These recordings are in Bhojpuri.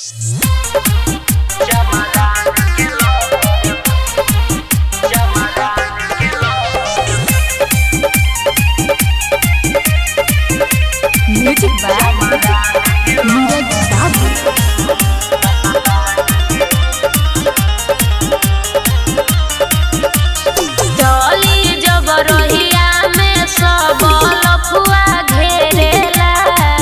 म्यूजिक बाय नीरज बाबू डोली जब रोहिया में सब लफुआ घेरेला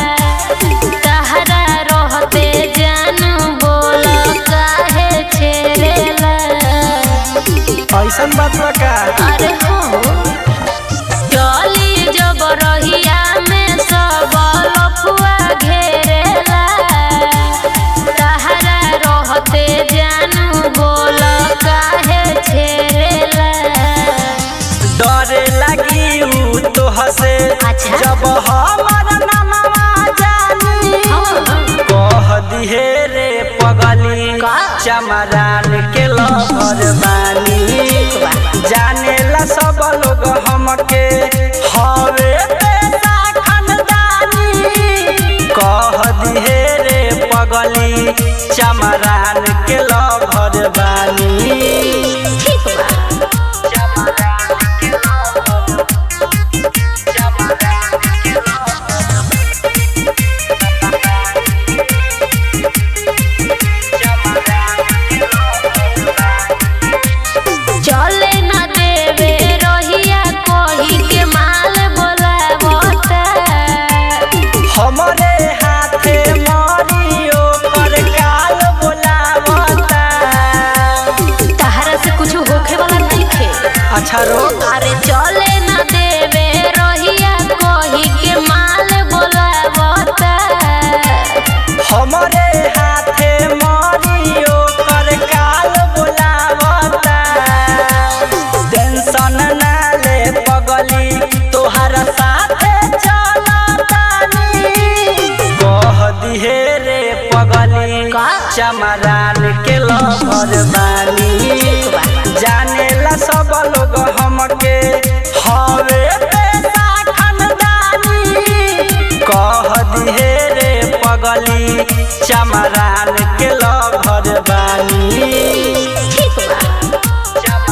कहरा रहते जानू बोल काहे छेड़ेला ऐसन बात बा का अरे हो डोली जब रोहिया में सब लफुआ घेरेला कहरा रहते जानू बोल काहे छेड़ेला डरे लगी ऊ तो हसे अच्छा। जब हमर नामवा जानी कह दिहे रे पगली का? चमरान के लहर बानी जानेला सब लोग हमके हवे पैसा खानदानी कह दिहे रे पगली चमरान के लहर बानी ठीक बा चले न देवे रोहिया कोही के माल बोलावता हमरे हाथे मारियो पर काल बोलावता तहरा से कुछ होखे वाला नहीं थे अच्छा रो अरे चले न देवे रोहिया कोही के माल बोलावता हमरे हाथे मारियो पर काल बोलावता टेंशन ना ले पगली तोहर साथे चलतानी कह दिहे रे पगली का? चमरान के लहर बानी जानेला सब लोग हमके हवे पैसा खानदानी कह दिहे रे पगली चमरान के लहर बानी ठीक बा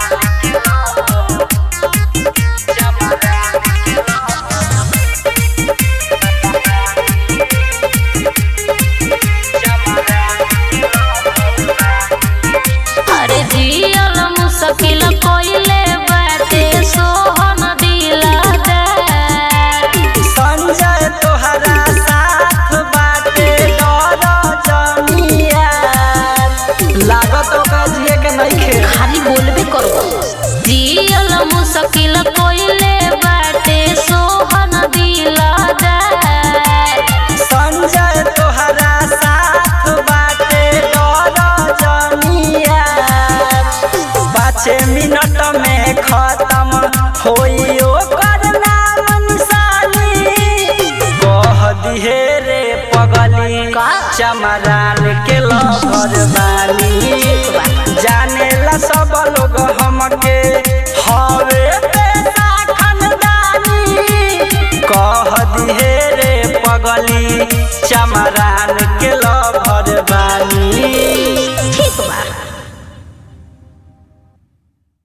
अरे जियल मुश्किल कोइले बाटे सोहन दिलदार संजय तोहरा साथ बाटे डर जमिया लागत ओका जिए के नइखे खाली बोलबे करो जियल मुश्किल कोइले बाटे सोहन दिलदार संजय तोहरा साथ बाटे डर जमिया पाँच मिनट में खत्म होई ओकर नाम निशानी कह दिहे रे पगली का? चमरान के लहर बानी जानेला सब लोग हमके हवे पैसा खानदानी कह दिहे रे पगली